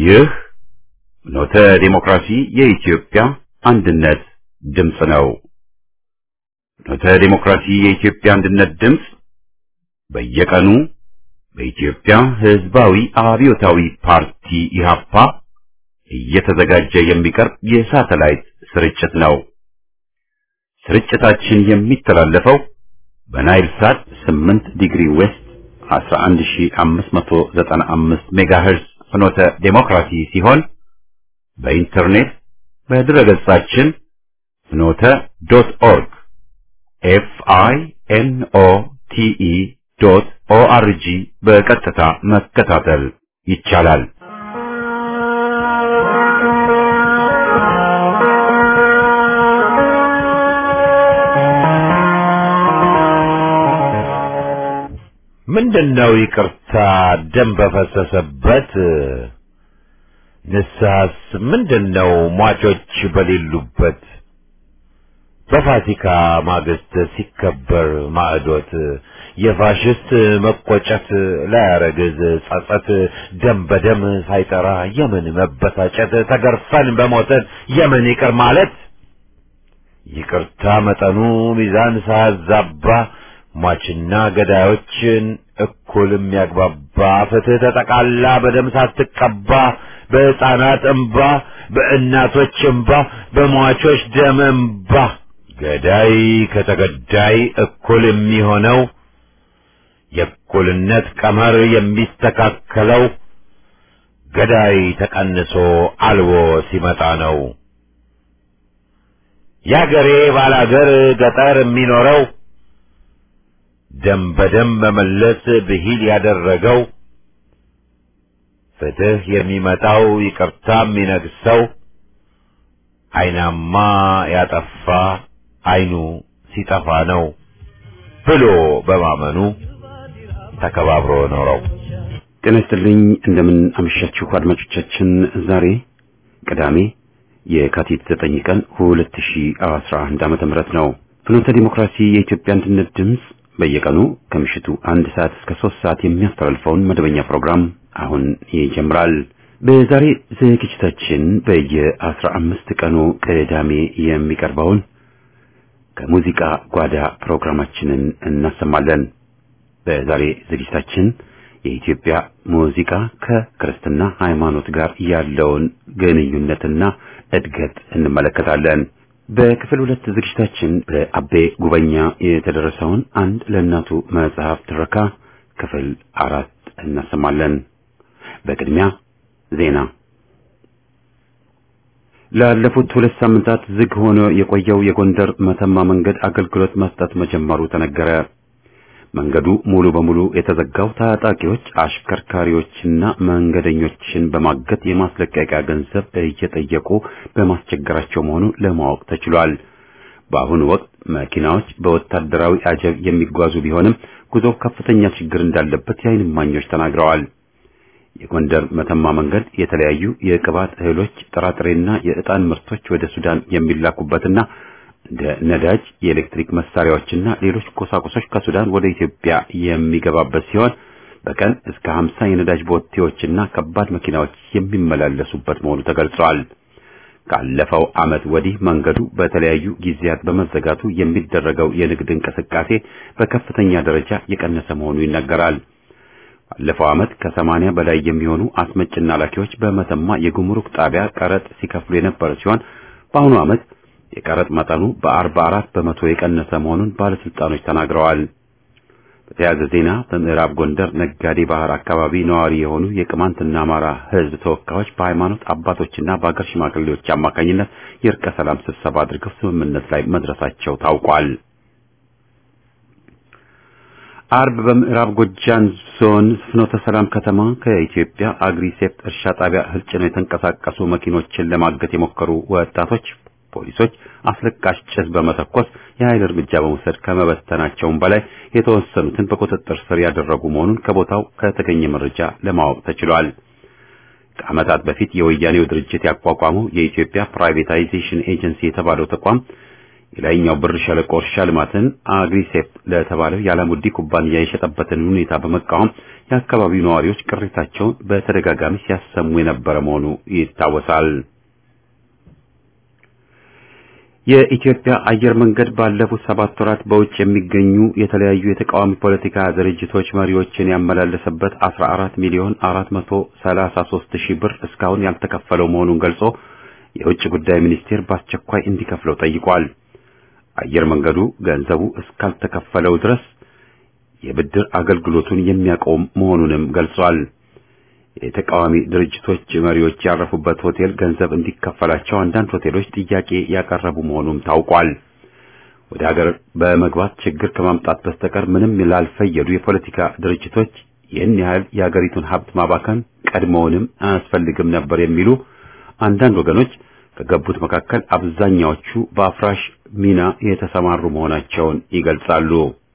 ይህ ኖተ ዴሞክራሲ የኢትዮጵያ አንድነት ድምፅ ነው። ኖተ ዴሞክራሲ የኢትዮጵያ አንድነት ድምፅ በየቀኑ በኢትዮጵያ ሕዝባዊ አብዮታዊ ፓርቲ ኢህአፓ እየተዘጋጀ የሚቀርብ የሳተላይት ስርጭት ነው። ስርጭታችን የሚተላለፈው በናይል ሳት 8 ዲግሪ ዌስት 11595 ሜጋሄርዝ ፍኖተ ዴሞክራሲ ሲሆን በኢንተርኔት በድረገጻችን ፍኖተ ዶት ኦርግ ኤፍ አይ ኤን ኦ ቲ ኢ ዶት ኦ አር ጂ በቀጥታ መከታተል ይቻላል። ምንድነው ይቅርታ ደም በፈሰሰበት ንስሐስ ምንድነው ሟቾች በሌሉበት በፋሲካ ማግስት ሲከበር ማዕዶት የፋሽስት መቆጨት ላያረግዝ ጸጸት ደም በደም ሳይጠራ የምን መበሳጨት ተገርፈን በሞተን የምን ይቅር ማለት ይቅርታ መጠኑ ሚዛን ሳያዛባ ሟችና ገዳዮችን እኩል የሚያግባባ ፍትህ ተጠቃላ በደም ሳትቀባ በሕፃናት እንባ በእናቶች እንባ በሟቾች ደም እንባ ገዳይ ከተገዳይ እኩል የሚሆነው የእኩልነት ቀመር የሚስተካከለው ገዳይ ተቀንሶ አልቦ ሲመጣ ነው። የአገሬ ባላገር ገጠር የሚኖረው ደም በደም መመለስ ብሂል ያደረገው ፍትህ የሚመጣው ይቅርታ የሚነግሰው አይናማ ያጠፋ አይኑ ሲጠፋ ነው ብሎ በማመኑ ተከባብሮ ኖረው። ጤና ይስጥልኝ። እንደምን አመሻችሁ አድማጮቻችን። ዛሬ ቅዳሜ የካቲት 9 ቀን 2011 ዓመተ ምህረት ነው። ፍኖተ ዲሞክራሲ የኢትዮጵያ አንድነት ድምፅ በየቀኑ ከምሽቱ አንድ ሰዓት እስከ ሶስት ሰዓት የሚያስተላልፈውን መደበኛ ፕሮግራም አሁን ይጀምራል። በዛሬ ዝግጅታችን በየአስራ አምስት ቀኑ ቅዳሜ የሚቀርበውን ከሙዚቃ ጓዳ ፕሮግራማችንን እናሰማለን። በዛሬ ዝግጅታችን የኢትዮጵያ ሙዚቃ ከክርስትና ሃይማኖት ጋር ያለውን ግንኙነትና እድገት እንመለከታለን። በክፍል ሁለት ዝግጅታችን በአቤ ጉበኛ የተደረሰውን አንድ ለእናቱ መጽሐፍ ትረካ ክፍል አራት እናሰማለን። በቅድሚያ ዜና። ላለፉት ሁለት ሳምንታት ዝግ ሆኖ የቆየው የጎንደር መተማ መንገድ አገልግሎት መስጠት መጀመሩ ተነገረ። መንገዱ ሙሉ በሙሉ የተዘጋው ታጣቂዎች አሽከርካሪዎችና መንገደኞችን በማገት የማስለቀቂያ ገንዘብ እየጠየቁ በማስቸገራቸው መሆኑ ለማወቅ ተችሏል። በአሁኑ ወቅት መኪናዎች በወታደራዊ አጀብ የሚጓዙ ቢሆንም ጉዞው ከፍተኛ ችግር እንዳለበት የዓይን እማኞች ተናግረዋል። የጎንደር መተማ መንገድ የተለያዩ የቅባት እህሎች፣ ጥራጥሬና የዕጣን ምርቶች ወደ ሱዳን የሚላኩበትና እንደ ነዳጅ፣ የኤሌክትሪክ መሳሪያዎችና ሌሎች ቁሳቁሶች ከሱዳን ወደ ኢትዮጵያ የሚገባበት ሲሆን በቀን እስከ 50 የነዳጅ ቦቴዎችና ከባድ መኪናዎች የሚመላለሱበት መሆኑ ተገልጿል። ካለፈው ዓመት ወዲህ መንገዱ በተለያዩ ጊዜያት በመዘጋቱ የሚደረገው የንግድ እንቅስቃሴ በከፍተኛ ደረጃ የቀነሰ መሆኑ ይነገራል። ባለፈው ዓመት ከሰማንያ በላይ የሚሆኑ አስመጭና ላኪዎች በመተማ የጉምሩክ ጣቢያ ቀረጥ ሲከፍሉ የነበረ ሲሆን በአሁኑ ዓመት የቀረጥ መጠኑ በአርባ አራት በመቶ የቀነሰ መሆኑን ባለስልጣኖች ተናግረዋል። በተያያዘ ዜና በምዕራብ ጎንደር ነጋዴ ባህር አካባቢ ነዋሪ የሆኑ የቅማንትና አማራ ሕዝብ ተወካዮች በሃይማኖት አባቶችና በአገር ሽማግሌዎች አማካኝነት የእርቀ ሰላም ስብሰባ አድርገው ስምምነት ላይ መድረሳቸው ታውቋል። አርብ በምዕራብ ጎጃም ዞን ፍኖተ ሰላም ከተማ ከኢትዮጵያ አግሪሴፕት እርሻ ጣቢያ እህል ጭነው የተንቀሳቀሱ መኪኖችን ለማገት የሞከሩ ወጣቶች ፖሊሶች አስለቃሽ ጭስ በመተኮስ የኃይል እርምጃ በመውሰድ ከመበተናቸውም በላይ የተወሰኑትን በቁጥጥር ስር ያደረጉ መሆኑን ከቦታው ከተገኘ መረጃ ለማወቅ ተችሏል። ከዓመታት በፊት የወያኔው ድርጅት ያቋቋመው የኢትዮጵያ ፕራይቬታይዜሽን ኤጀንሲ የተባለው ተቋም የላይኛው ብር ሸለቆ እርሻ ልማትን አግሪሴፕት ለተባለው የዓላሙዲ ኩባንያ የሸጠበትን ሁኔታ በመቃወም የአካባቢው ነዋሪዎች ቅሬታቸውን በተደጋጋሚ ሲያሰሙ የነበረ መሆኑ ይታወሳል። የኢትዮጵያ አየር መንገድ ባለፉት ሰባት ወራት በውጭ የሚገኙ የተለያዩ የተቃዋሚ ፖለቲካ ድርጅቶች መሪዎችን ያመላለሰበት 14 ሚሊዮን 433 ሺህ ብር እስካሁን ያልተከፈለው መሆኑን ገልጾ የውጭ ጉዳይ ሚኒስቴር በአስቸኳይ እንዲከፍለው ጠይቋል። አየር መንገዱ ገንዘቡ እስካልተከፈለው ድረስ የብድር አገልግሎቱን የሚያቆም መሆኑንም ገልጿል። የተቃዋሚ ድርጅቶች መሪዎች ያረፉበት ሆቴል ገንዘብ እንዲከፈላቸው አንዳንድ ሆቴሎች ጥያቄ ያቀረቡ መሆኑም ታውቋል። ወደ ሀገር በመግባት ችግር ከማምጣት በስተቀር ምንም ላልፈየዱ የፖለቲካ ድርጅቶች ይህን ያህል የሀገሪቱን ሀብት ማባከን ቀድሞውንም አያስፈልግም ነበር የሚሉ አንዳንድ ወገኖች ከገቡት መካከል አብዛኛዎቹ በአፍራሽ ሚና የተሰማሩ መሆናቸውን ይገልጻሉ።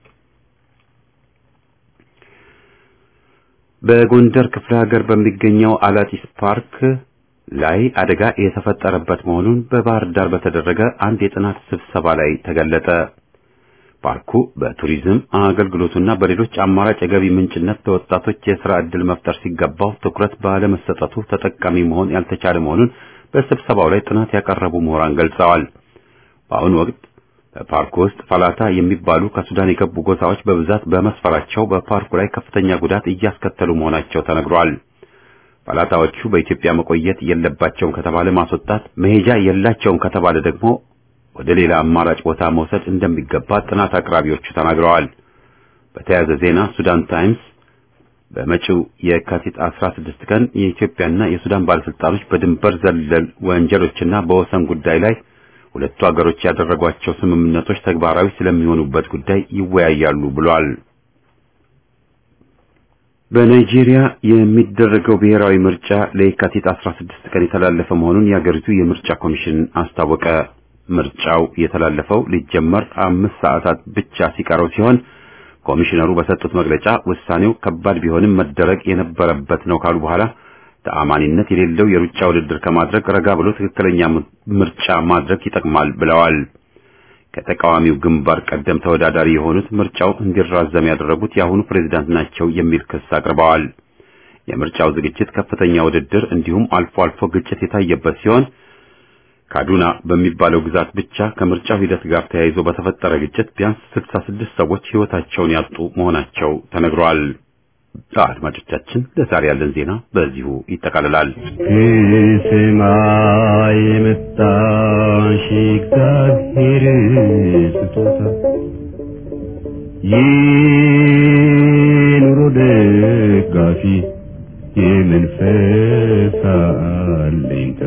በጎንደር ክፍለ ሀገር በሚገኘው አላጢስ ፓርክ ላይ አደጋ የተፈጠረበት መሆኑን በባህር ዳር በተደረገ አንድ የጥናት ስብሰባ ላይ ተገለጠ። ፓርኩ በቱሪዝም አገልግሎቱና በሌሎች አማራጭ የገቢ ምንጭነት ለወጣቶች የሥራ ዕድል መፍጠር ሲገባው ትኩረት ባለመሰጠቱ ተጠቃሚ መሆን ያልተቻለ መሆኑን በስብሰባው ላይ ጥናት ያቀረቡ ምሁራን ገልጸዋል። በአሁኑ ወቅት በፓርኩ ውስጥ ፈላታ የሚባሉ ከሱዳን የገቡ ጎሳዎች በብዛት በመስፈራቸው በፓርኩ ላይ ከፍተኛ ጉዳት እያስከተሉ መሆናቸው ተነግሯል። ፈላታዎቹ በኢትዮጵያ መቆየት የለባቸውም ከተባለ ማስወጣት፣ መሄጃ የላቸውም ከተባለ ደግሞ ወደ ሌላ አማራጭ ቦታ መውሰድ እንደሚገባ ጥናት አቅራቢዎቹ ተናግረዋል። በተያያዘ ዜና ሱዳን ታይምስ በመጪው የካቲት 16 ቀን የኢትዮጵያና የሱዳን ባለስልጣኖች በድንበር ዘለል ወንጀሎችና በወሰን ጉዳይ ላይ ሁለቱ ሀገሮች ያደረጓቸው ስምምነቶች ተግባራዊ ስለሚሆኑበት ጉዳይ ይወያያሉ ብሏል። በናይጄሪያ የሚደረገው ብሔራዊ ምርጫ ለየካቲት 16 ቀን የተላለፈ መሆኑን የሀገሪቱ የምርጫ ኮሚሽን አስታወቀ። ምርጫው የተላለፈው ሊጀመር አምስት ሰዓታት ብቻ ሲቀረው ሲሆን ኮሚሽነሩ በሰጡት መግለጫ ውሳኔው ከባድ ቢሆንም መደረግ የነበረበት ነው ካሉ በኋላ ተአማኒነት የሌለው የሩጫ ውድድር ከማድረግ ረጋ ብሎ ትክክለኛ ምርጫ ማድረግ ይጠቅማል ብለዋል። ከተቃዋሚው ግንባር ቀደም ተወዳዳሪ የሆኑት ምርጫው እንዲራዘም ያደረጉት የአሁኑ ፕሬዝዳንት ናቸው የሚል ክስ አቅርበዋል። የምርጫው ዝግጅት ከፍተኛ ውድድር እንዲሁም አልፎ አልፎ ግጭት የታየበት ሲሆን ካዱና በሚባለው ግዛት ብቻ ከምርጫው ሂደት ጋር ተያይዞ በተፈጠረ ግጭት ቢያንስ 66 ሰዎች ሕይወታቸውን ያጡ መሆናቸው ተነግሯል። አድማጮቻችን ለዛሬ ያለን ዜና በዚሁ ይጠቃልላል። ከሰማይ የመጣሽ እግዚአብሔር ስጦታ የኑሮ ደጋፊ የመንፈስ አለኝታ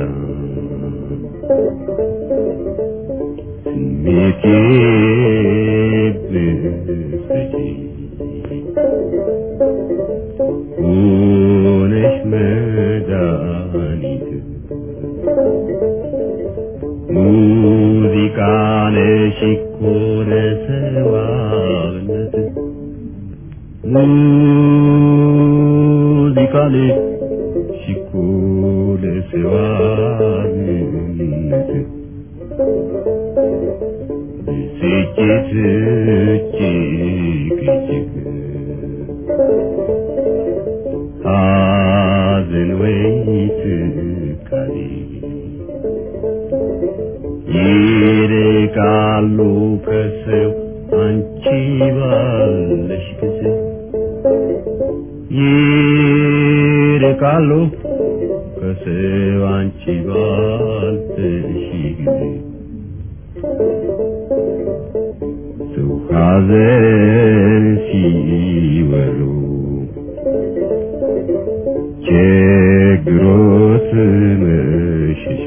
ስሜቴ ብትሰጪ ሆነሽ መድኃኒት ሙዚቃ ነሽ እኮ ለሰዋብነት ሙዚቃ ነሽ እኮ ለሰዋብነት ብስጭት እጅግ እጅግ ሐዘን ወይ ትካዜ ይርቃሉ ከሰው አንቺ ባለሽ ጊዜ ይርቃሉ ከሰው አንቺ ባለሽ ጊዜ ሰው ሐዘን ሲወሉ ችግሮት መሸሻ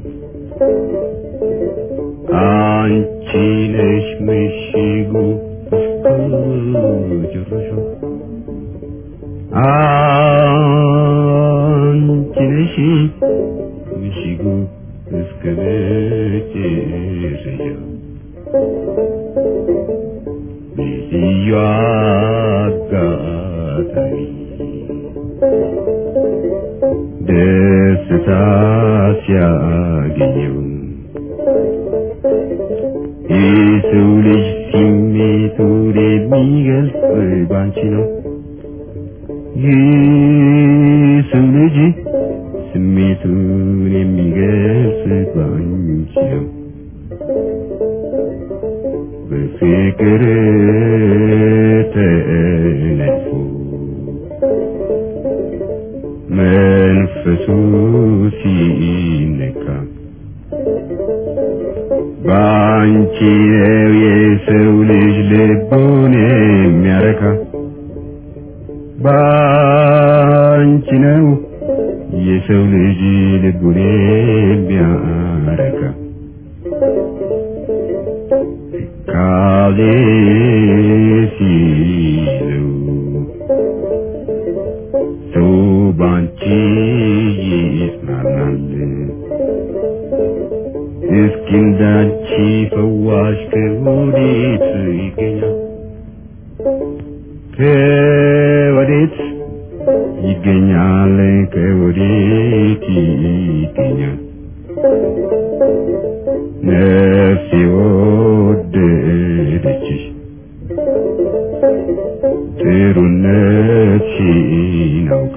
አንቺ ነሽ ምሽጉ እስከ መጨረሻው አንቺ ነሽ ምሽጉ እስከ መጨረሻው ልዩ አጋጣሚ ደስታ ሲያገኘው የሰው ልጅ ስሜቱን የሚገልጽ ባንቺ ነው የሰው ልጅ ስሜቱን የሚገልጽ ባንቺ ነው በፍቅር ተነድፎ መንፈሱ ሲነካ ባንቺ ነው የሰው ልጅ ልቡን የሚያረካ ባንቺ ነው የሰው ልጅ ልቡን የሚያረካ ካዜ ሲለው ሰው ባንቺ ይጽናናል እስኪ እንዳንቺ ፈዋሽ ከወዴት ይገኛል ከወዴት ይገኛል ከወዴት ይገኛል ነፍሴ ወደደችሽ ጥሩነትሽን አውቃ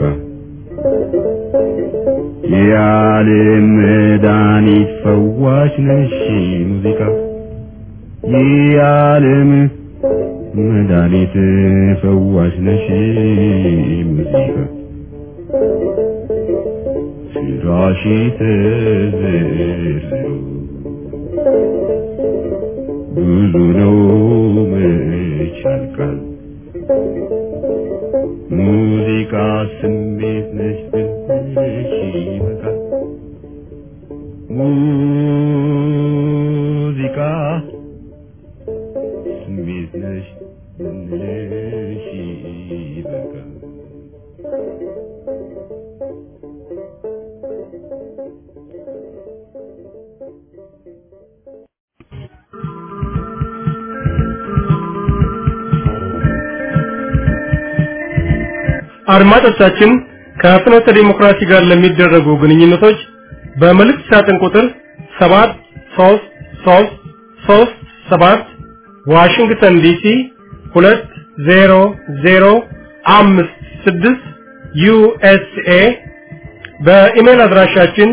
የዓለም መድኃኒት ፈዋሽ ነሽ ሙዚቃ የዓለም መድኃኒት ፈዋሽ ነሽ ሙዚቃ ስራሽ ተዘርዝሮ ብዙ ነው መች ያልቃል ሙዚቃ ስሜት ነሽ ብልሽ ይበቃል ሙዚቃ ስሜት ነሽ ብልሽ ይበቃል አድማጮቻችን ከፍኖተ ዲሞክራሲ ጋር ለሚደረጉ ግንኙነቶች በመልእክት ሳጥን ቁጥር 73337 ዋሽንግተን ዲሲ 20056 ዩኤስኤ በኢሜል አድራሻችን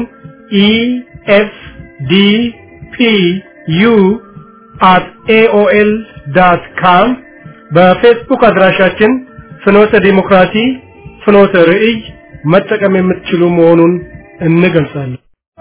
ኢኤፍዲፒዩ at aol.com በፌስቡክ አድራሻችን ፍኖተ ዲሞክራሲ ፍኖተ ርዕይ መጠቀም የምትችሉ መሆኑን እንገልጻለን።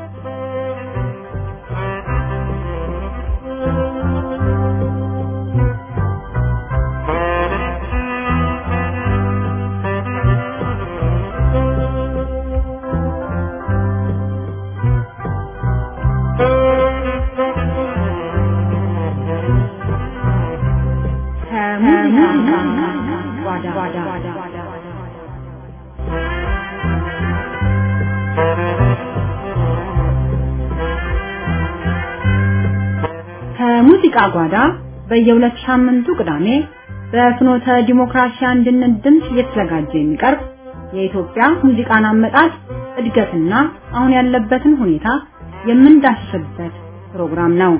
ከሙዚቃ ጓዳ በየሁለት ሳምንቱ ቅዳሜ በፍኖተ ዲሞክራሲ አንድነት ድምፅ እየተዘጋጀ የሚቀርብ የኢትዮጵያ ሙዚቃን አመጣጥ እድገትና አሁን ያለበትን ሁኔታ የምንዳስስበት ፕሮግራም ነው።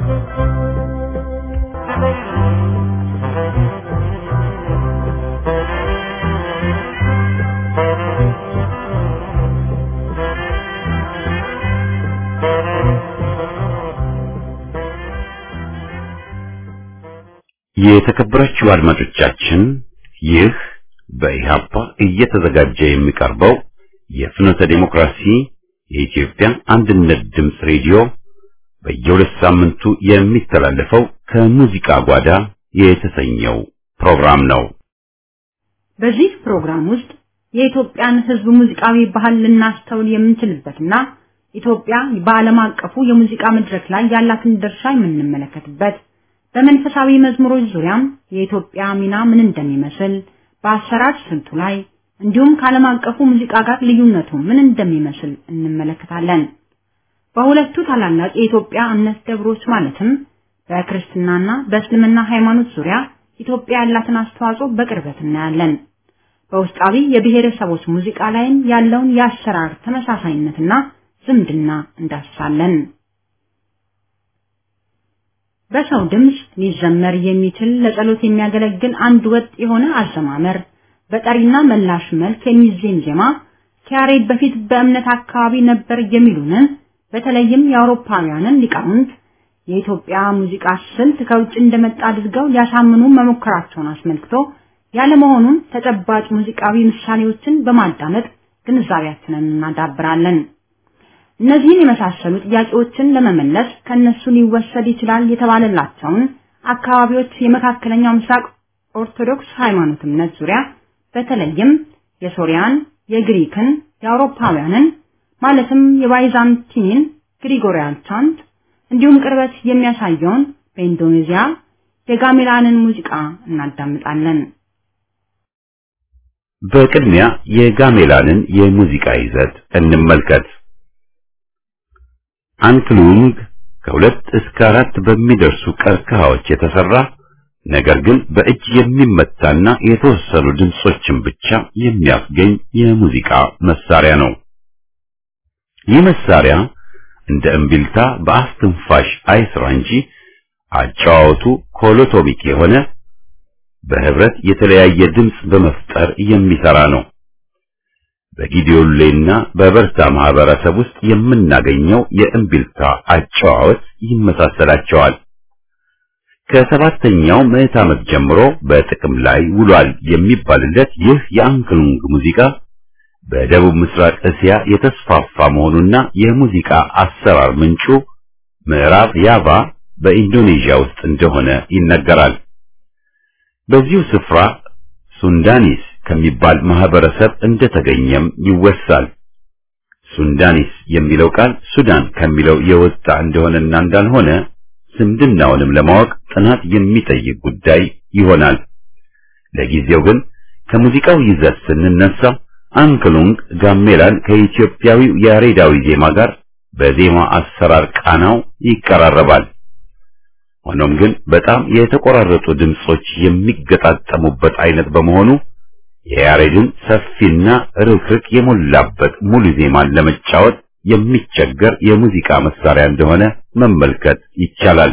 የተከበራችሁ አድማጮቻችን ይህ በኢሃፓ እየተዘጋጀ የሚቀርበው የፍኖተ ዲሞክራሲ የኢትዮጵያ አንድነት ድምፅ ሬዲዮ በየሁለት ሳምንቱ የሚተላለፈው ከሙዚቃ ጓዳ የተሰኘው ፕሮግራም ነው። በዚህ ፕሮግራም ውስጥ የኢትዮጵያን ሕዝብ ሙዚቃዊ ባህል ልናስተውል የምንችልበትና ኢትዮጵያ በዓለም አቀፉ የሙዚቃ መድረክ ላይ ያላትን ድርሻ የምንመለከትበት በመንፈሳዊ መዝሙሮች ዙሪያም የኢትዮጵያ ሚና ምን እንደሚመስል በአሰራር ስልቱ ላይ እንዲሁም ከዓለም አቀፉ ሙዚቃ ጋር ልዩነቱ ምን እንደሚመስል እንመለከታለን። በሁለቱ ታላላቅ የኢትዮጵያ እምነት ደብሮች ማለትም በክርስትናና በእስልምና ሃይማኖት ዙሪያ ኢትዮጵያ ያላትን አስተዋጽኦ በቅርበት እናያለን። በውስጣዊ የብሔረሰቦች ሙዚቃ ላይም ያለውን የአሰራር ተመሳሳይነትና ዝምድና እንዳስሳለን። በሰው ድምፅ ሊዘመር የሚችል ለጸሎት የሚያገለግል አንድ ወጥ የሆነ አዘማመር በጠሪና መላሽ መልክ የሚዜም ዜማ ከያሬድ በፊት በእምነት አካባቢ ነበር የሚሉንን በተለይም የአውሮፓውያንን ሊቃውንት የኢትዮጵያ ሙዚቃ ስልት ከውጭ እንደመጣ አድርገው ሊያሳምኑ መሞከራቸውን አስመልክቶ ያለመሆኑን ተጨባጭ ሙዚቃዊ ምሳሌዎችን በማዳመጥ ግንዛቤያችንን እናዳብራለን። እነዚህን የመሳሰሉ ጥያቄዎችን ለመመለስ ከነሱ ሊወሰድ ይችላል የተባለላቸውን አካባቢዎች የመካከለኛው ምስራቅ ኦርቶዶክስ ሃይማኖት እምነት ዙሪያ በተለይም የሶሪያን፣ የግሪክን፣ የአውሮፓውያንን ማለትም የባይዛንቲንን ግሪጎሪያን ቻንት እንዲሁም ቅርበት የሚያሳየውን በኢንዶኔዚያ የጋሜላንን ሙዚቃ እናዳምጣለን። በቅድሚያ የጋሜላንን የሙዚቃ ይዘት እንመልከት። አንክሉንግ ከሁለት እስከ አራት በሚደርሱ ቀርከሃዎች የተሰራ ነገር ግን በእጅ የሚመታና የተወሰኑ ድምጾችን ብቻ የሚያስገኝ የሙዚቃ መሳሪያ ነው። ይህ መሳሪያ እንደ እምቢልታ በአፍ ትንፋሽ አይስራ እንጂ አጫዋወቱ ኮሎቶሚክ የሆነ በህብረት የተለያየ ድምፅ በመፍጠር የሚሰራ ነው። በጊዲዮሌና በበርታ ማህበረሰብ ውስጥ የምናገኘው የእምቢልታ አጨዋወት ይመሳሰላቸዋል። ከሰባተኛው ምዕት ዓመት ጀምሮ በጥቅም ላይ ውሏል የሚባልለት ይህ የአንክሉንግ ሙዚቃ በደቡብ ምስራቅ እስያ የተስፋፋ መሆኑና የሙዚቃ አሰራር ምንጩ ምዕራብ ያቫ በኢንዶኔዥያ ውስጥ እንደሆነ ይነገራል። በዚሁ ስፍራ ሱንዳኒስ ከሚባል ማህበረሰብ እንደተገኘም ይወሳል። ሱንዳኒስ የሚለው ቃል ሱዳን ከሚለው የወጣ እንደሆነና እንዳልሆነ ዝምድናውንም ለማወቅ ጥናት የሚጠይቅ ጉዳይ ይሆናል። ለጊዜው ግን ከሙዚቃው ይዘት ስንነሳ አንክሉንግ ጋሜላን ከኢትዮጵያዊው ያሬዳዊ ዜማ ጋር በዜማ አሰራር ቃናው ይቀራረባል። ሆኖም ግን በጣም የተቆራረጡ ድምጾች የሚገጣጠሙበት አይነት በመሆኑ የያሬድን ሰፊና ርክርክ የሞላበት ሙሉ ዜማን ለመጫወት የሚቸገር የሙዚቃ መሳሪያ እንደሆነ መመልከት ይቻላል።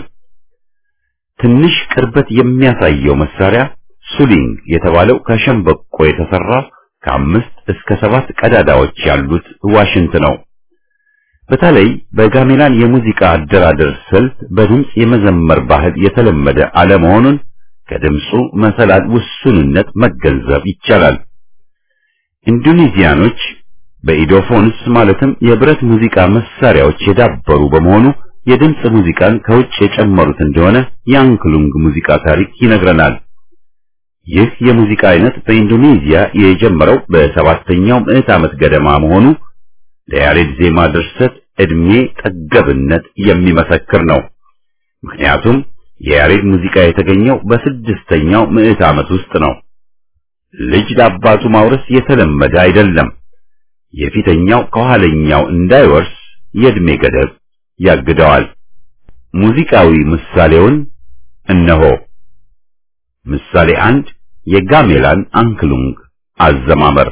ትንሽ ቅርበት የሚያሳየው መሳሪያ ሱሊንግ የተባለው ከሸምበቆ የተሰራ ከአምስት እስከ ሰባት ቀዳዳዎች ያሉት ዋሽንት ነው። በተለይ በጋሜላን የሙዚቃ አደራደር ስልት በድምፅ የመዘመር ባህል የተለመደ አለመሆኑን ከድምፁ መሰላል ውሱንነት መገንዘብ ይቻላል። ኢንዶኔዚያኖች በኢዶፎንስ ማለትም የብረት ሙዚቃ መሳሪያዎች የዳበሩ በመሆኑ የድምፅ ሙዚቃን ከውጭ የጨመሩት እንደሆነ የአንክሉንግ ሙዚቃ ታሪክ ይነግረናል። ይህ የሙዚቃ አይነት በኢንዶኔዚያ የጀመረው በሰባተኛው ምዕት ዓመት ገደማ መሆኑ ለያሬድ ዜማ ድርሰት ዕድሜ ጠገብነት የሚመሰክር ነው። ምክንያቱም የያሬድ ሙዚቃ የተገኘው በስድስተኛው ምዕት ዓመት ውስጥ ነው። ልጅ ለአባቱ ማውረስ የተለመደ አይደለም። የፊተኛው ከኋለኛው እንዳይወርስ የዕድሜ ገደብ ያግደዋል። ሙዚቃዊ ምሳሌውን እነሆ። ምሳሌ አንድ የጋሜላን አንክሉንግ አዘማመር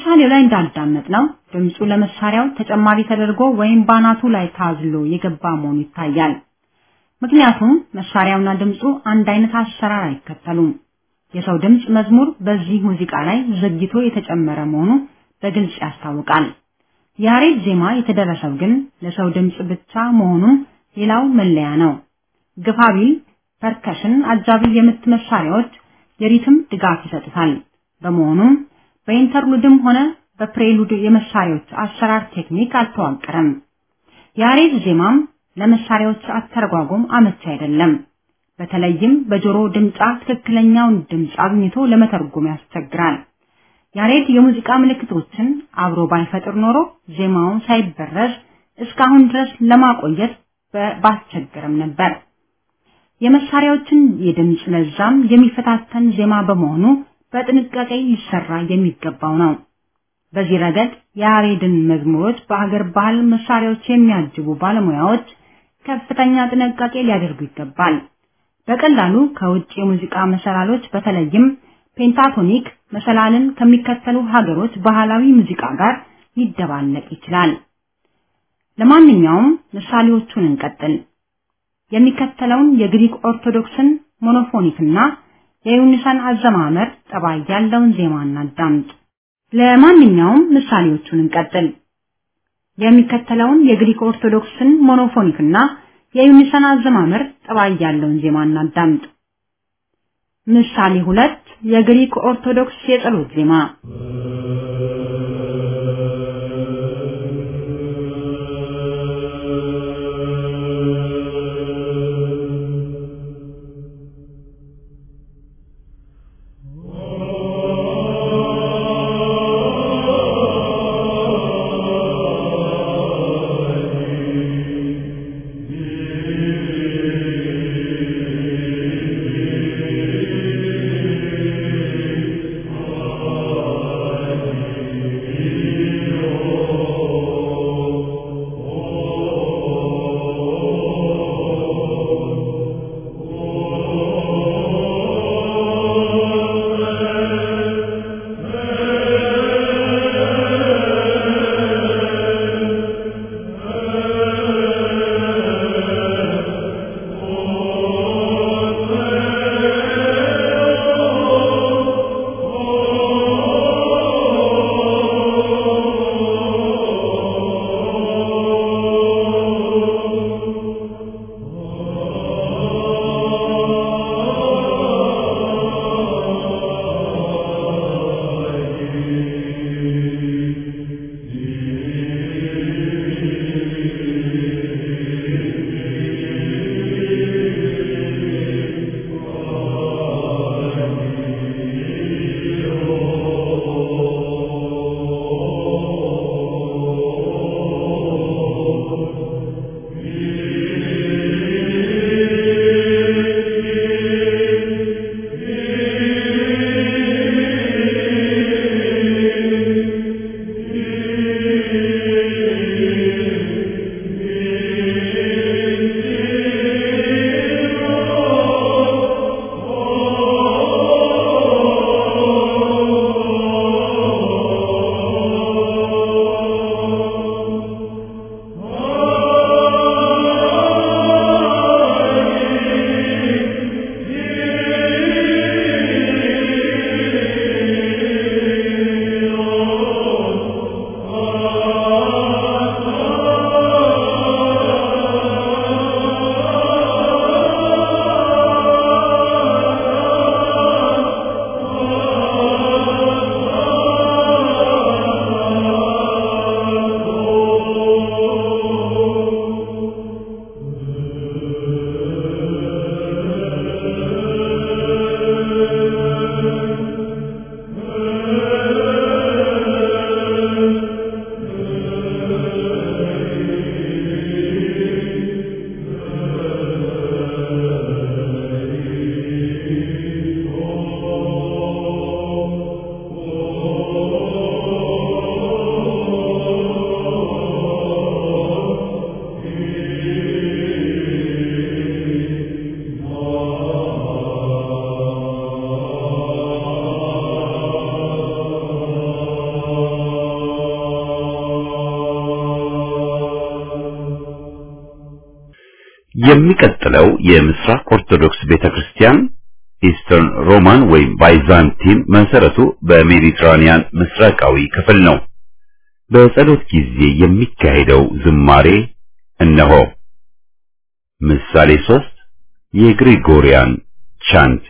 በምሳሌው ላይ እንዳዳመጥ ነው ድምፁ ለመሳሪያው ተጨማሪ ተደርጎ ወይም ባናቱ ላይ ታዝሎ የገባ መሆኑ ይታያል። ምክንያቱም መሳሪያውና ድምፁ አንድ አይነት አሰራር አይከተሉም። የሰው ድምፅ መዝሙር በዚህ ሙዚቃ ላይ ዘግይቶ የተጨመረ መሆኑ በግልጽ ያስታውቃል። የያሬድ ዜማ የተደረሰው ግን ለሰው ድምፅ ብቻ መሆኑን ሌላው መለያ ነው። ግፋቢል ፐርከሽን አጃቢ የምት መሳሪያዎች የሪትም ድጋፍ ይሰጡታል። በመሆኑም በኢንተርሉድም ሆነ በፕሬሉድ የመሳሪያዎች አሰራር ቴክኒክ አልተዋቀረም። የያሬድ ዜማም ለመሳሪያዎች አተረጓጎም አመቺ አይደለም። በተለይም በጆሮ ድምጻ ትክክለኛውን ድምጽ አግኝቶ ለመተርጎም ያስቸግራል። ያሬድ የሙዚቃ ምልክቶችን አብሮ ባይፈጥር ኖሮ ዜማውን ሳይበረዝ እስካሁን ድረስ ለማቆየት ባስቸገረም ነበር። የመሳሪያዎችን የድምጽ ለዛም የሚፈታተን ዜማ በመሆኑ በጥንቃቄ ሊሰራ የሚገባው ነው። በዚህ ረገድ የያሬድን መዝሙሮች በሀገር ባህል መሳሪያዎች የሚያጅቡ ባለሙያዎች ከፍተኛ ጥንቃቄ ሊያደርጉ ይገባል። በቀላሉ ከውጭ የሙዚቃ መሰላሎች በተለይም ፔንታቶኒክ መሰላልን ከሚከተሉ ሀገሮች ባህላዊ ሙዚቃ ጋር ሊደባለቅ ይችላል። ለማንኛውም ምሳሌዎቹን እንቀጥል። የሚከተለውን የግሪክ ኦርቶዶክስን ሞኖፎኒክና የዩኒሳን አዘማመር ጠባይ ያለውን ዜማ እናዳምጥ። ለማንኛውም ምሳሌዎቹን እንቀጥል። የሚከተለውን የግሪክ ኦርቶዶክስን ሞኖፎኒክና የዩኒሳን አዘማመር ጠባይ ያለውን ዜማ እናዳምጥ። ምሳሌ ሁለት የግሪክ ኦርቶዶክስ የጸሎት ዜማ Oh የሚቀጥለው የምስራቅ ኦርቶዶክስ ቤተክርስቲያን ኢስተርን ሮማን ወይም ባይዛንቲን መሰረቱ በሜዲትራኒያን ምስራቃዊ ክፍል ነው። በጸሎት ጊዜ የሚካሄደው ዝማሬ እነሆ። ምሳሌ ሶስት የግሪጎሪያን ቻንት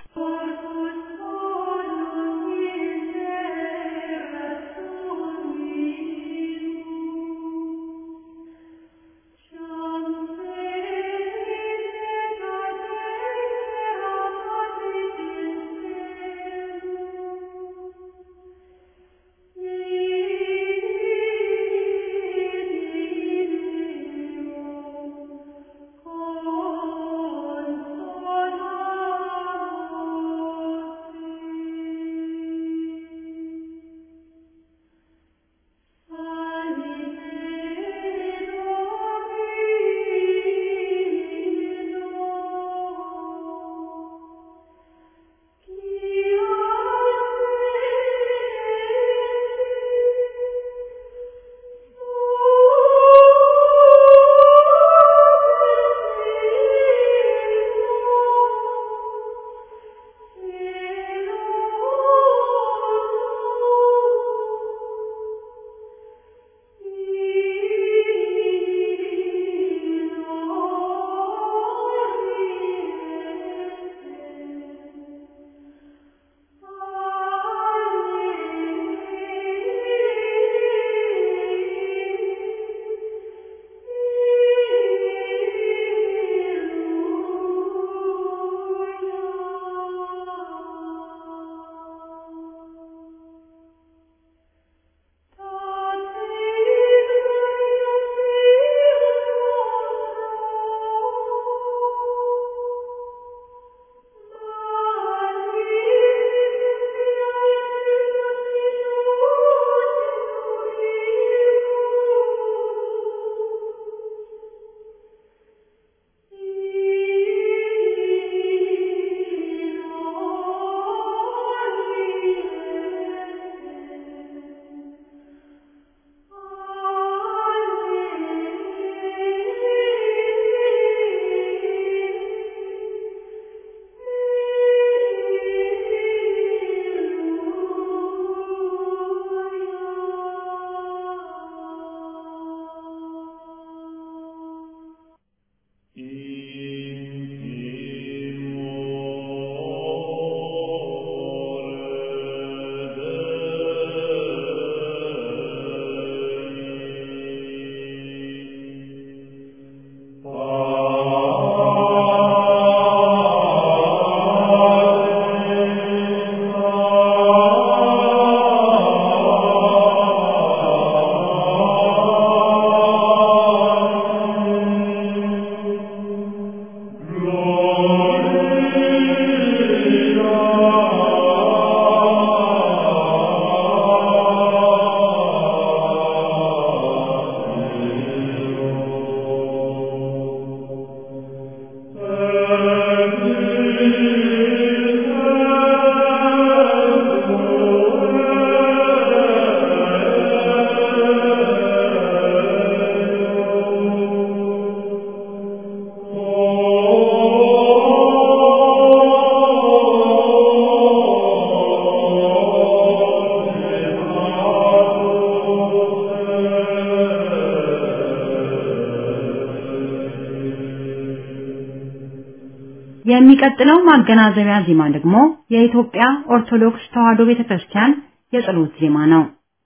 የሚቀጥለው ማገናዘቢያ ዜማ ደግሞ የኢትዮጵያ ኦርቶዶክስ ተዋሕዶ ቤተክርስቲያን የጸሎት ዜማ ነው።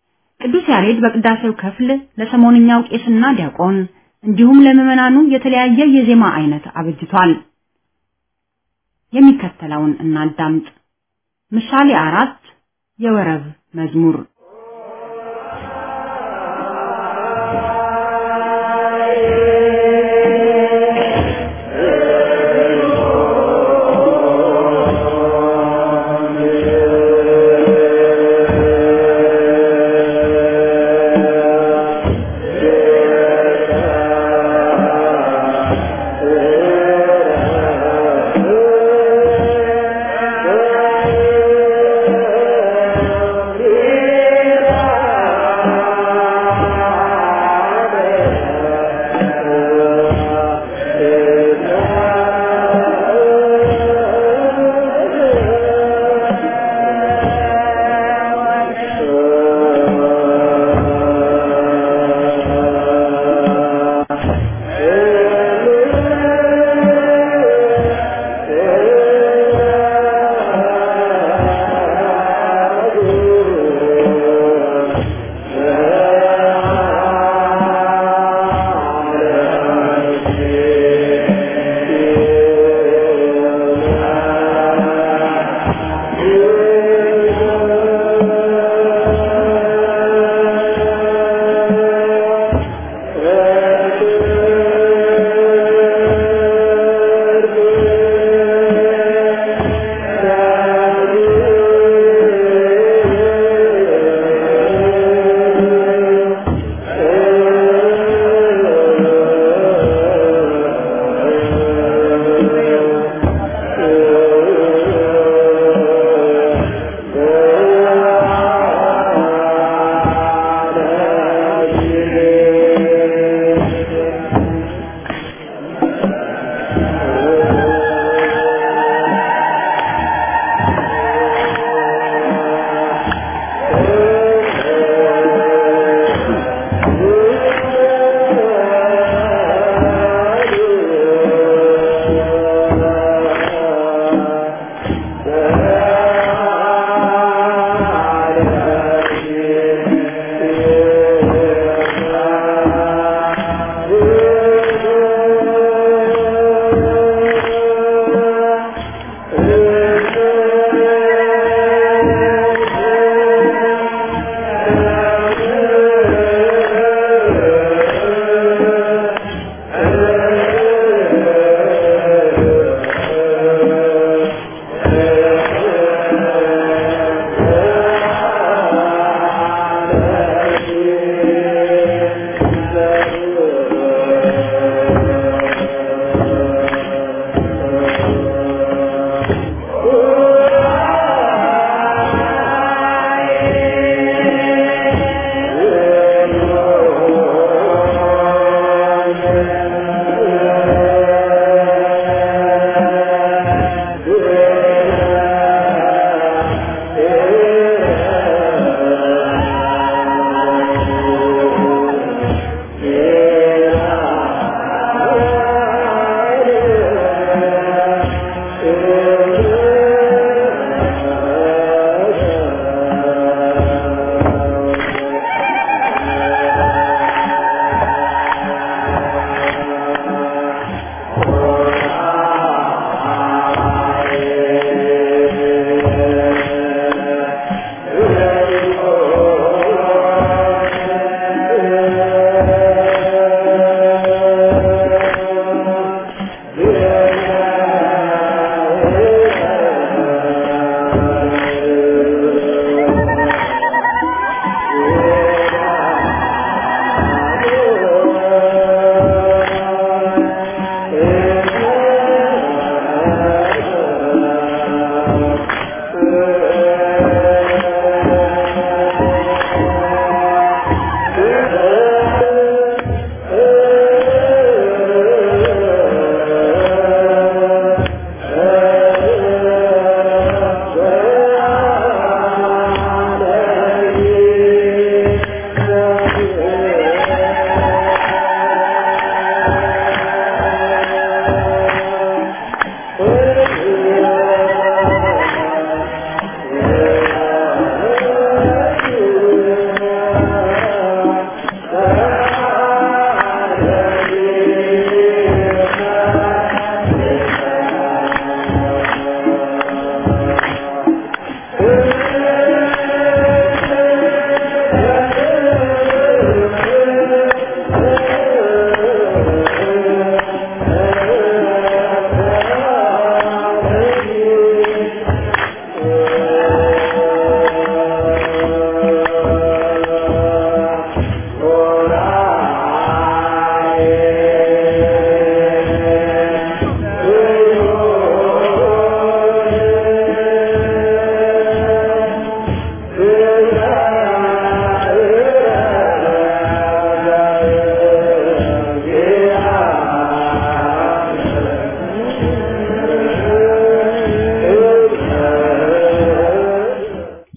ቅዱስ ያሬድ በቅዳሴው ክፍል ለሰሞንኛው ቄስና ዲያቆን እንዲሁም ለምዕመናኑ የተለያየ የዜማ አይነት አበጅቷል። የሚከተለውን እናዳምጥ። ምሳሌ አራት የወረብ መዝሙር Yeah.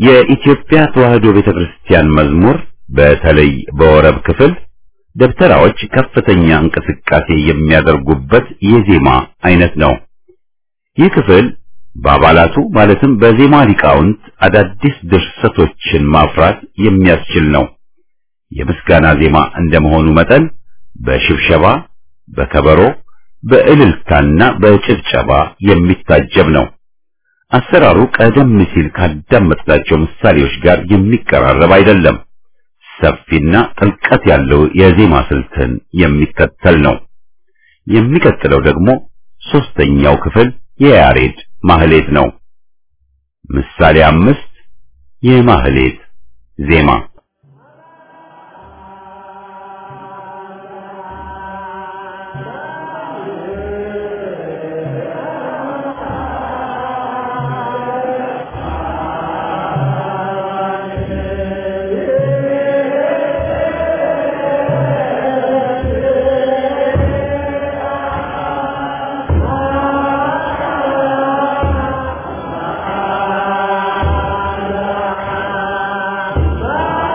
የኢትዮጵያ ተዋሕዶ ቤተክርስቲያን መዝሙር በተለይ በወረብ ክፍል ደብተራዎች ከፍተኛ እንቅስቃሴ የሚያደርጉበት የዜማ አይነት ነው። ይህ ክፍል በአባላቱ ማለትም በዜማ ሊቃውንት አዳዲስ ድርሰቶችን ማፍራት የሚያስችል ነው። የምስጋና ዜማ እንደመሆኑ መጠን በሽብሸባ፣ በከበሮ፣ በእልልታና በጭብጨባ የሚታጀብ ነው። አሰራሩ ቀደም ሲል ካዳመጥናቸው ምሳሌዎች ጋር የሚቀራረብ አይደለም። ሰፊና ጥልቀት ያለው የዜማ ስልትን የሚከተል ነው። የሚቀጥለው ደግሞ ሶስተኛው ክፍል የያሬድ ማህሌት ነው። ምሳሌ አምስት የማህሌት ዜማ Ah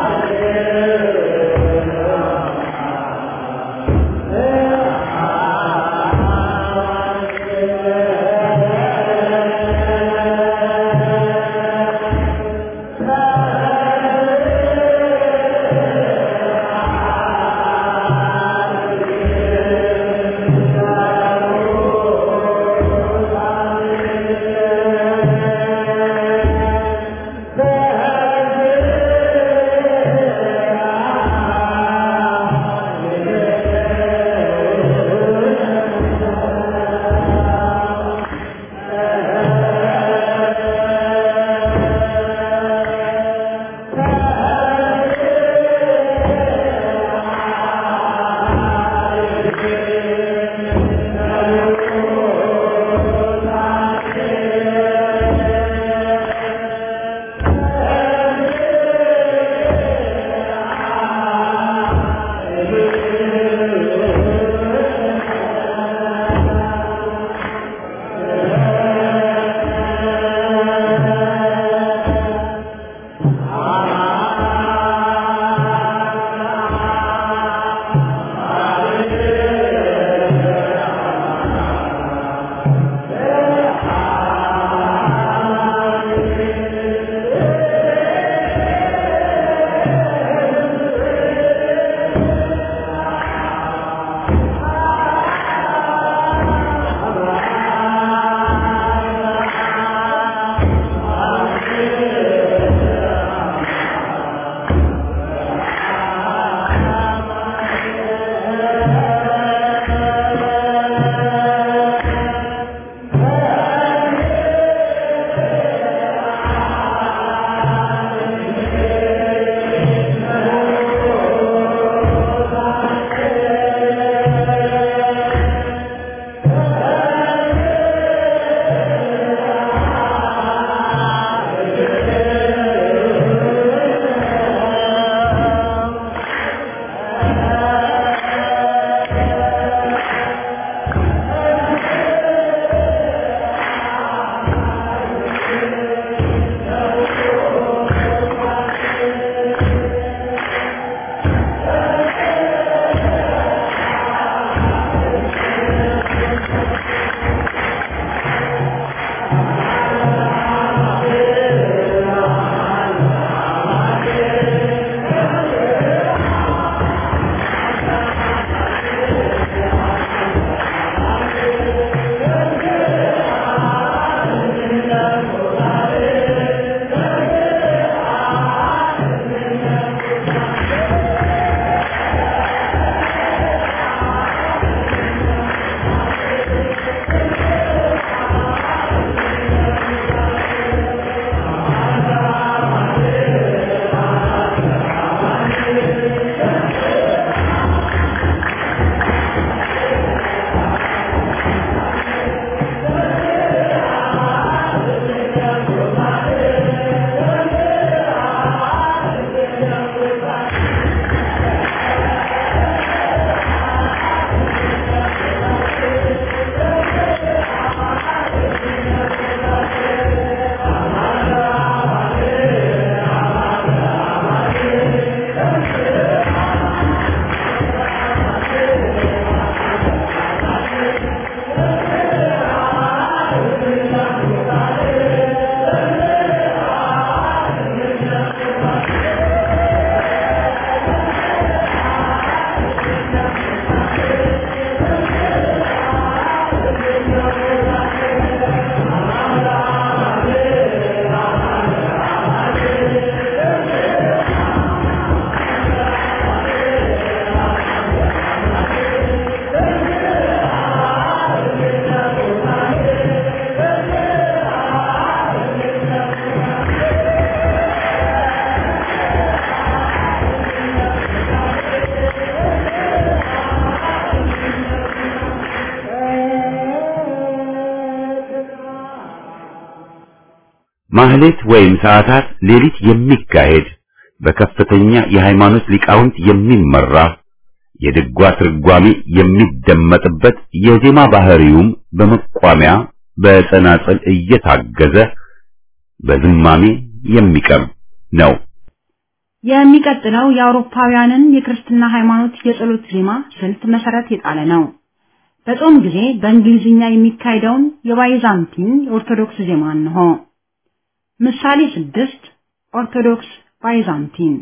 ማህሌት ወይም ሰዓታት ሌሊት የሚካሄድ በከፍተኛ የሃይማኖት ሊቃውንት የሚመራ የድጓ ትርጓሜ የሚደመጥበት የዜማ ባህሪውም በመቋሚያ በጸናጽል እየታገዘ በዝማሜ የሚቀርብ ነው። የሚቀጥለው የአውሮፓውያንን የክርስትና ሃይማኖት የጸሎት ዜማ ስልት መሰረት የጣለ ነው። በጾም ጊዜ በእንግሊዝኛ የሚካሄደውን የባይዛንቲን ኦርቶዶክስ ዜማ እንሆ። ምሳሌ ስድስት ኦርቶዶክስ ባይዛንቲን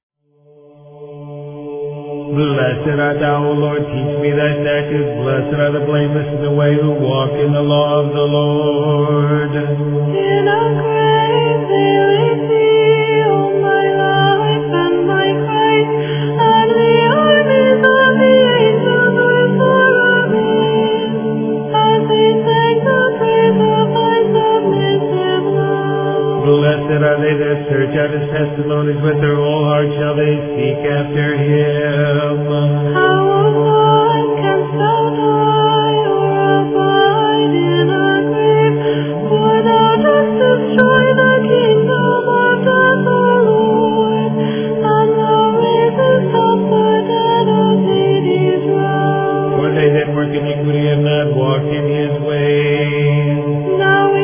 Blessed art thou, O Lord, teach me thy statutes. Blessed are the blameless in the way who walk in the law of the Lord. In a grave they laid thee, O my life and my Christ, and the armies of the angels were full of it, as they sang the praise of thy submissive love. Blessed are they that search out his testimonies with their whole heart shall they seek after him. How, O Lord, canst thou die or abide in a grave? For thou dost destroy the kingdom of death, O Lord, and thou raisest up the dead of Hades' realm. For they that work iniquity have not walked in his ways. Now we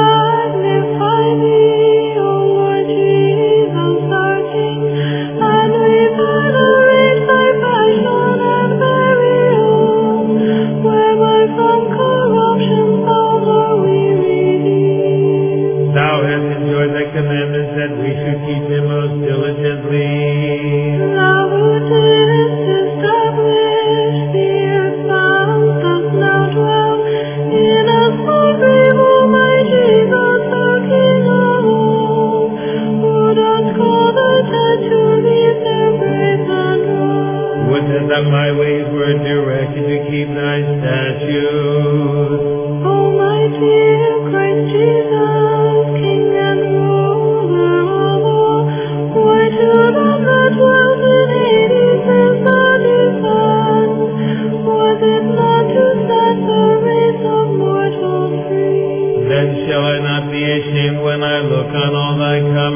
magnify thee, O Lord Jesus, our King, and we venerate thy passion and burial, whereby from corruption thou art we redeemed. Thou hast enjoyed thy commandments that we should keep them most diligently. Thou who didst establish the earth dost now dwell in a small grave, O my Jesus, the King of all, who dost call the dead to leave their graves and rise. Wouldst that my ways were directed to keep thy statutes. O my dear Christ Jesus, King and ruler of all, why to them that dwell in Hades is the descent? Was it not to set the race of mortals free? Then shall I not be ashamed when I look on all thy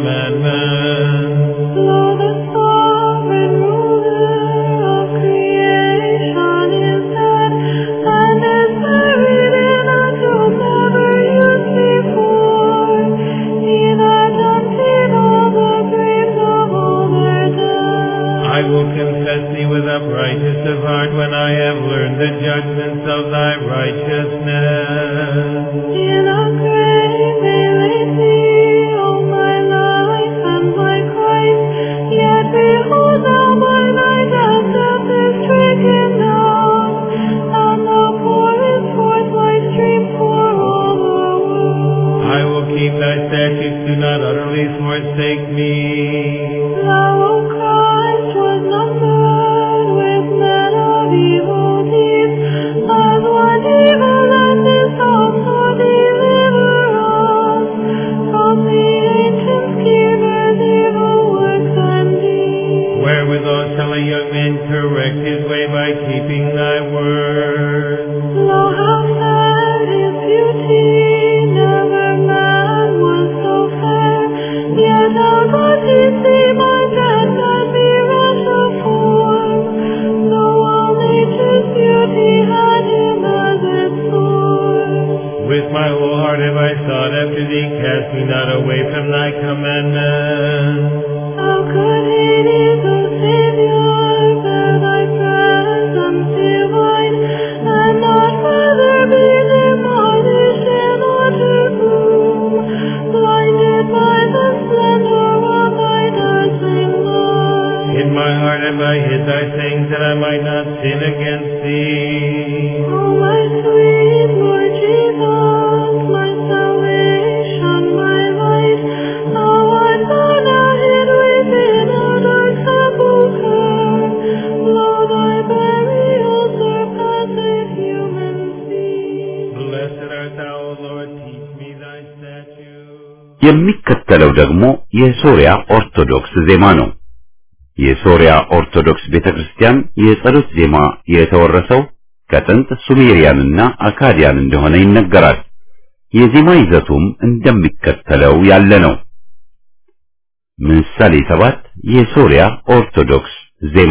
commandments. Lo, the sovereign ruler of creation is dead, and is buried in a tomb never used before. He that emptied all the graves of all their dead. I will confess thee with uprightness of heart when I have learned the judgments of thy righteousness. In a grave they laid thee, O my life and my Christ. Yet behold thou by thy death death is stricken down, and thou pourest forth thy stream for all the world. I will keep thy statutes, do not utterly forsake me. Thou, O Christ, was numbered with men of evil deeds, as one evil and this also deliver us from the ancient schemers' evil works and deeds. Wherewithal shall a young man correct his way by keeping thy word. Lo, how fair his beauty, never man was so fair. Yet how doth he seem undead and be rash of form, though all nature's beauty had him as its source. With my whole heart have I sought after thee, cast me not away from thy commandments. How could Hades, O Savior, bear thy presence divine, and not further be demolished in utter gloom, blinded by the splendor of thy dazzling light? In my heart have I hid thy things, that I might not sin against thee. O my sweet Lord Jesus, my salvation, my light, thou art thou now hid within a dark sepulchre. Lo, thy burial surpasseth human speech. Blessed art thou, O Lord, teach me thy statutes. የሚከተለው ደግሞ የሶሪያ ኦርቶዶክስ ዜማ ነው። የሶሪያ ኦርቶዶክስ ቤተክርስቲያን የጸሎት ዜማ የተወረሰው ከጥንት ሱሜሪያንና አካዲያን እንደሆነ ይነገራል። የዜማ ይዘቱም እንደሚከተለው ያለ ነው። ምሳሌ ሰባት የሶሪያ ኦርቶዶክስ ዜማ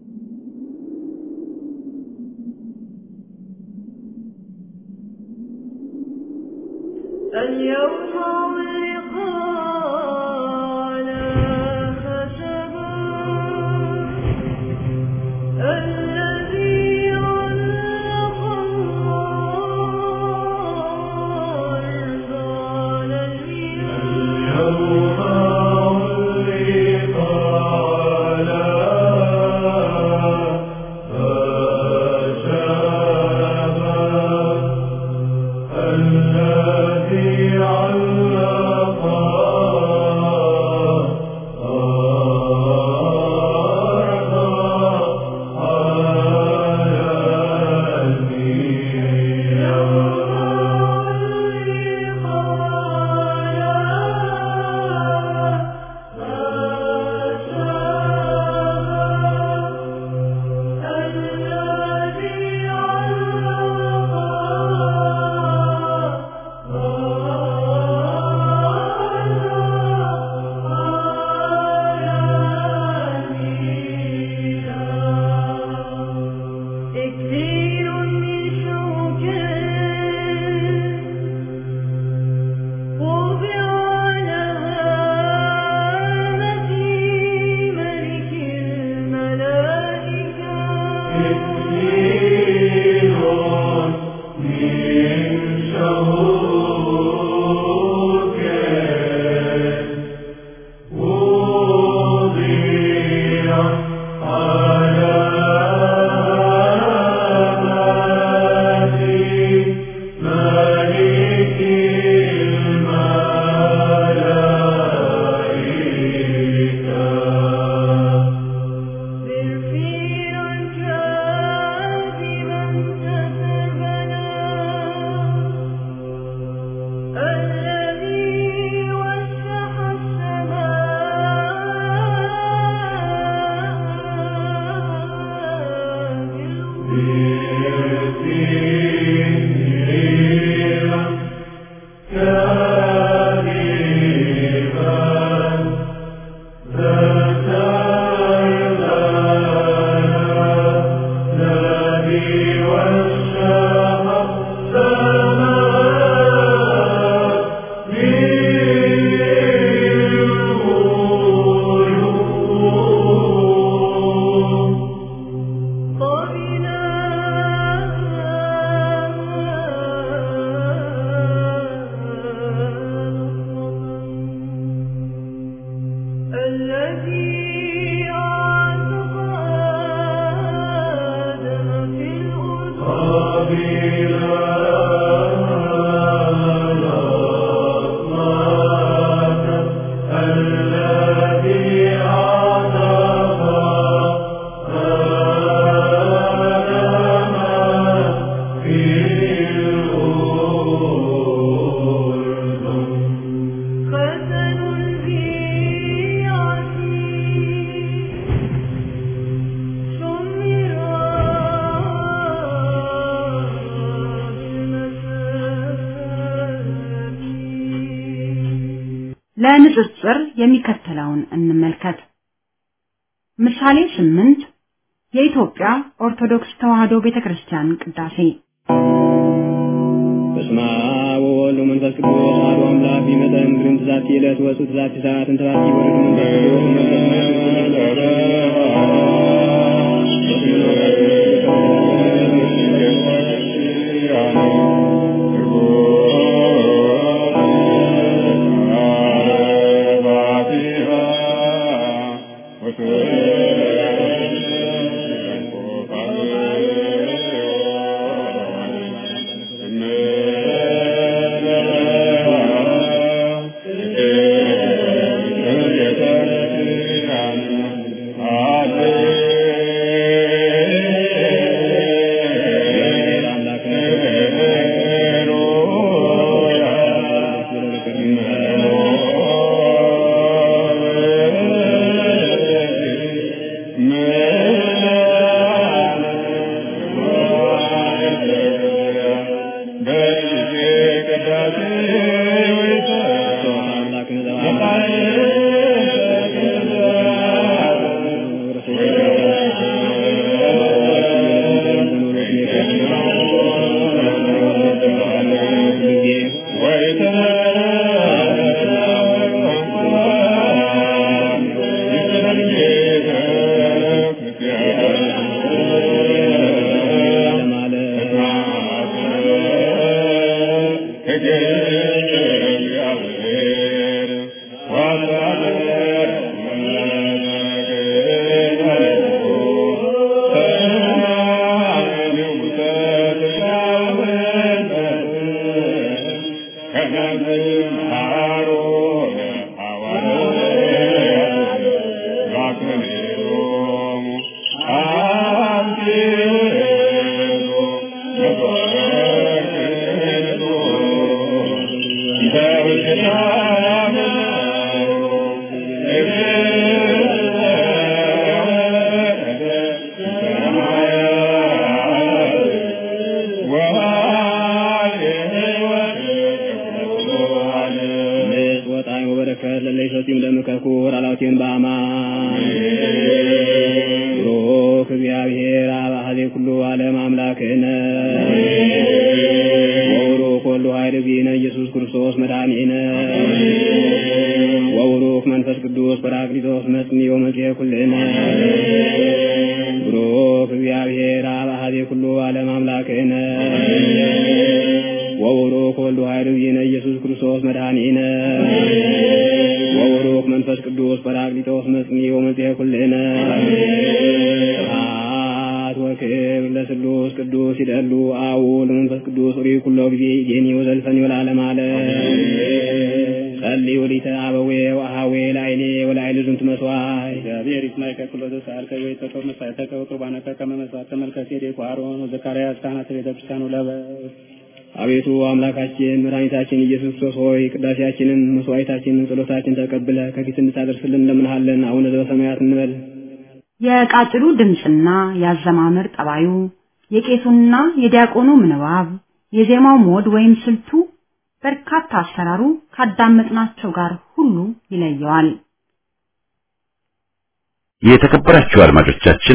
اليوم ولقانا خشبا الذي علق الأرض على إكليل من شوكه وضع على هامة ملك الملائكة برفيعا كاذبا تتبنى الذي وسح السماء الذي أعتق آدم في الأرض ختن البيعة ለንጽጽር የሚከተለውን እንመልከት። ምሳሌ ስምንት የኢትዮጵያ ኦርቶዶክስ ተዋሕዶ ቤተክርስቲያን ቅዳሴ በስመ አብ ወወልድ ወመንፈስ ቅዱስ አሐዱ አምላክ ቢመጠን ግርም ትዛቲ ዕለት ወፁ ትዛቲ ሰዓት እንተባቲ ወልድ መንፈስ ቅዱስ መንፈስ አምላክ አቤቱ አምላካችን መድኃኒታችን ኢየሱስ ክርስቶስ ሆይ ቅዳሴያችንን፣ መስዋዕታችንን፣ ጸሎታችን ተቀብለ ከፊት እንድታደርስልን እንለምንሃለን። አቡነ ዘበሰማያት እንበል። የቃጭሉ ድምፅና የአዘማመር ጠባዩ፣ የቄሱና የዲያቆኑ ምንባብ፣ የዜማው ሞድ ወይም ስልቱ በርካታ አሰራሩ ካዳመጥናቸው ጋር ሁሉ ይለየዋል። የተከበራችሁ አድማጮቻችን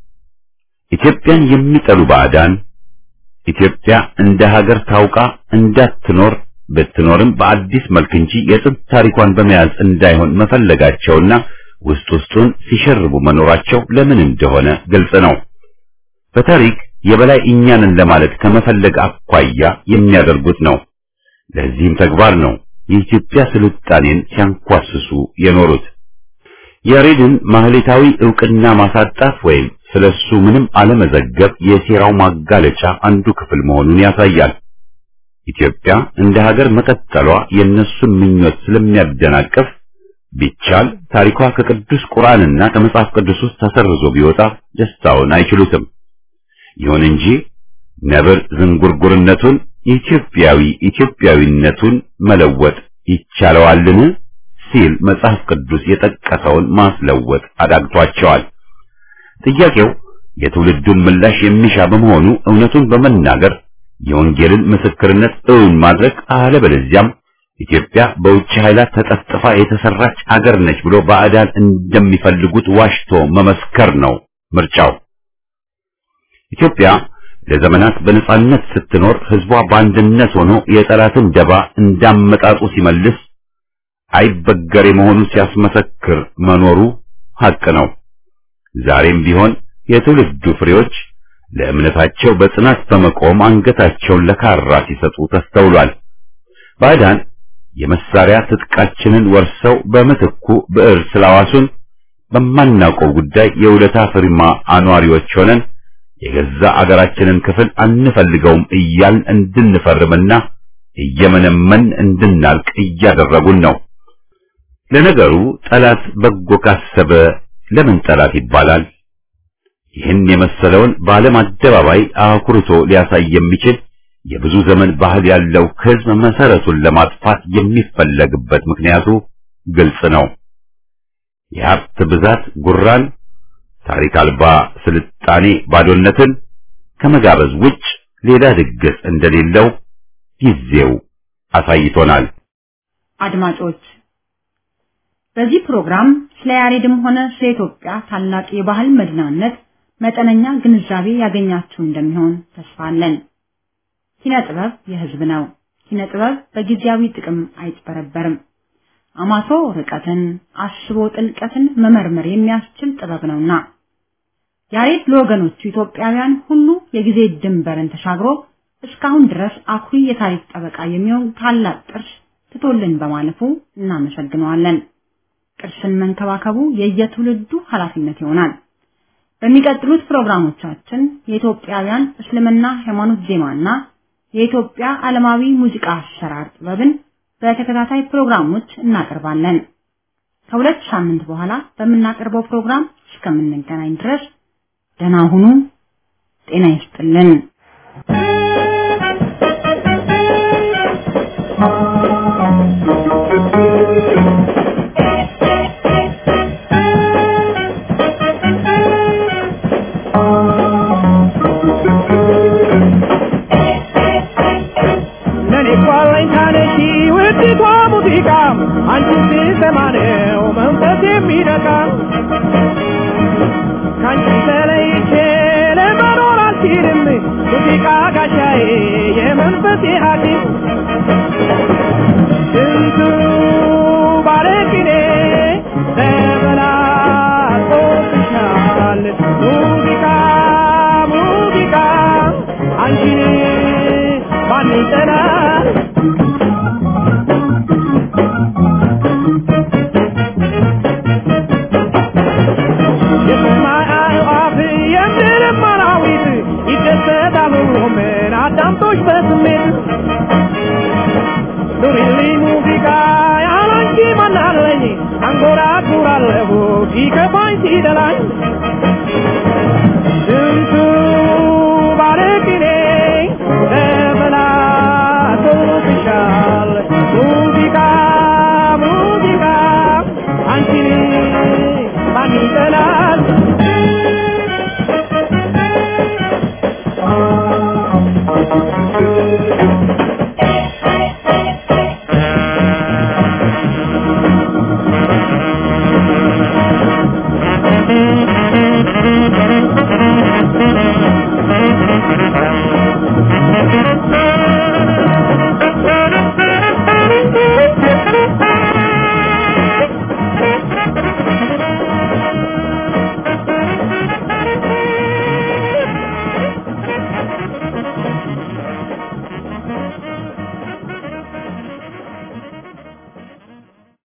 ኢትዮጵያን የሚጠሉ ባዕዳን ኢትዮጵያ እንደ ሀገር ታውቃ እንዳትኖር ብትኖርም በአዲስ መልክ እንጂ የጥንት ታሪኳን በመያዝ እንዳይሆን መፈለጋቸውና ውስጥ ውስጡን ሲሸርቡ መኖራቸው ለምን እንደሆነ ግልጽ ነው። በታሪክ የበላይ እኛንን ለማለት ከመፈለግ አኳያ የሚያደርጉት ነው። ለዚህም ተግባር ነው የኢትዮጵያ ስልጣኔን ሲያንኳስሱ የኖሩት። ያሬድን ማህሌታዊ ዕውቅና ማሳጣት ወይም ስለሱ ምንም አለመዘገብ የሴራው ማጋለጫ አንዱ ክፍል መሆኑን ያሳያል። ኢትዮጵያ እንደ ሀገር መቀጠሏ የእነሱን ምኞት ስለሚያደናቅፍ ቢቻል ታሪኳ ከቅዱስ ቁርአንና ከመጽሐፍ ቅዱስ ውስጥ ተሰርዞ ቢወጣ ደስታውን አይችሉትም። ይሁን እንጂ ነብር ዝንጉርጉርነቱን ኢትዮጵያዊ ኢትዮጵያዊነቱን መለወጥ ይቻለዋልን ሲል መጽሐፍ ቅዱስ የጠቀሰውን ማስለወጥ አዳግቷቸዋል። ጥያቄው የትውልዱን ምላሽ የሚሻ በመሆኑ እውነቱን በመናገር የወንጌልን ምስክርነት እውን ማድረግ አለበለዚያም ኢትዮጵያ በውጭ ኃይላት ተጠፍጥፋ የተሰራች አገር ነች ብሎ ባዕዳን እንደሚፈልጉት ዋሽቶ መመስከር ነው ምርጫው። ኢትዮጵያ ለዘመናት በነጻነት ስትኖር ህዝቧ በአንድነት ሆኖ የጠላትን ደባ እንዳመጣጡ ሲመልስ አይበገሬ መሆኑን ሲያስመሰክር መኖሩ ሐቅ ነው። ዛሬም ቢሆን የትውልዱ ፍሬዎች ለእምነታቸው በጽናት በመቆም አንገታቸውን ለካራ ሲሰጡ ተስተውሏል። ባዕዳን የመሳሪያ ትጥቃችንን ወርሰው በምትኩ ብዕር ስላዋሱን በማናውቀው ጉዳይ የውለታ ፍሪማ አኗሪዎች ሆነን የገዛ አገራችንን ክፍል አንፈልገውም እያልን እንድንፈርምና እየመነመን እንድናልቅ እያደረጉን ነው። ለነገሩ ጠላት በጎ ካሰበ ለምን ጠላት ይባላል? ይህን የመሰለውን በዓለም አደባባይ አኩርቶ ሊያሳይ የሚችል የብዙ ዘመን ባህል ያለው ሕዝብ መሰረቱን ለማጥፋት የሚፈለግበት ምክንያቱ ግልጽ ነው። የሀብት ብዛት ጉራን፣ ታሪክ አልባ ስልጣኔ ባዶነትን ከመጋበዝ ውጭ ሌላ ድግስ እንደሌለው ጊዜው አሳይቶናል። አድማጮች በዚህ ፕሮግራም ስለ ያሬድም ሆነ ስለ ኢትዮጵያ ታላቅ የባህል መዲናነት መጠነኛ ግንዛቤ ያገኛችሁ እንደሚሆን ተስፋ አለን። ኪነ ጥበብ የህዝብ ነው። ኪነ ጥበብ በጊዜያዊ ጥቅም አይጭበረበርም። አማቶ ርቀትን አስቦ ጥልቀትን መመርመር የሚያስችል ጥበብ ነውና ያሬድ ለወገኖቹ ኢትዮጵያውያን ሁሉ የጊዜ ድንበርን ተሻግሮ እስካሁን ድረስ አኩሪ የታሪክ ጠበቃ የሚሆን ታላቅ ቅርስ ትቶልን በማለፉ እናመሰግነዋለን። ቅርስን መንከባከቡ የየትውልዱ ኃላፊነት ይሆናል። በሚቀጥሉት ፕሮግራሞቻችን የኢትዮጵያውያን እስልምና ሃይማኖት ዜማና የኢትዮጵያ ዓለማዊ ሙዚቃ አሰራር ጥበብን በተከታታይ ፕሮግራሞች እናቀርባለን። ከሁለት ሳምንት በኋላ በምናቀርበው ፕሮግራም እስከምንገናኝ ድረስ ደህና ሁኑ። ጤና ይስጥልን። ለኔ እኮ አለኝታ ነሽ ውድቷ ሙዚቃ አንቺን ስሰማ ነው መንፈስ የሚነካ ከአንቺ ተለይቼ ለመኖር አልችልም ሙዚቃ ጋሻዬ የመንፈሴ ሐኪም ስንቱ ባለቅኔ ተበላሽቶብሻል ሙዚቃ ሙዚቃ አንቺን ማን ይጠላል የሰማይ አዕዋፍ የምድርም አራዊት ይደሰታሉ ምን አዳምጦሽ በስሜት ኑሪልኝ ሙዚቃ ያላንቺ ማናለኝ አንጎራጉራለሁ ሲከፋኝ ሲደላኝ